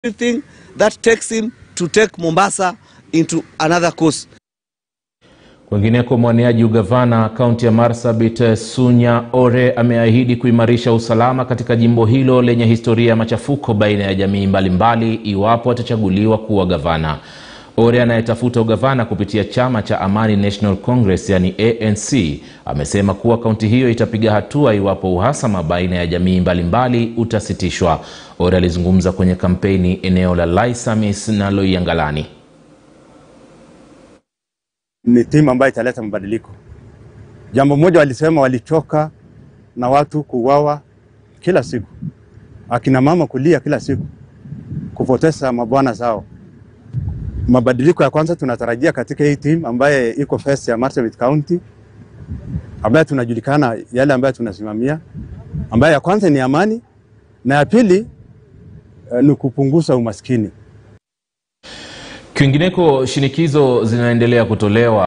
everything that takes him to take Mombasa into another course. Kwingineko, mwaniaji ugavana kaunti ya Marsabit Sunya Ore ameahidi kuimarisha usalama katika jimbo hilo lenye historia ya machafuko baina ya jamii mbalimbali iwapo atachaguliwa kuwa gavana. Ore anayetafuta ugavana kupitia chama cha Amani National Congress yani ANC amesema kuwa kaunti hiyo itapiga hatua iwapo uhasama baina ya jamii mbalimbali utasitishwa. Ore alizungumza kwenye kampeni eneo la Laisamis na Loiyangalani. ni timu ambayo italeta mabadiliko. Jambo moja walisema, walichoka na watu kuuawa kila siku, akina mama kulia kila siku, kupoteza mabwana zao. Mabadiliko ya kwanza tunatarajia katika hii timu ambaye iko first ya Marsabit County, ambaye tunajulikana yale ambayo tunasimamia, ambaye ya kwanza ni amani na ya pili eh, ni kupunguza umaskini. Kwingineko, shinikizo zinaendelea kutolewa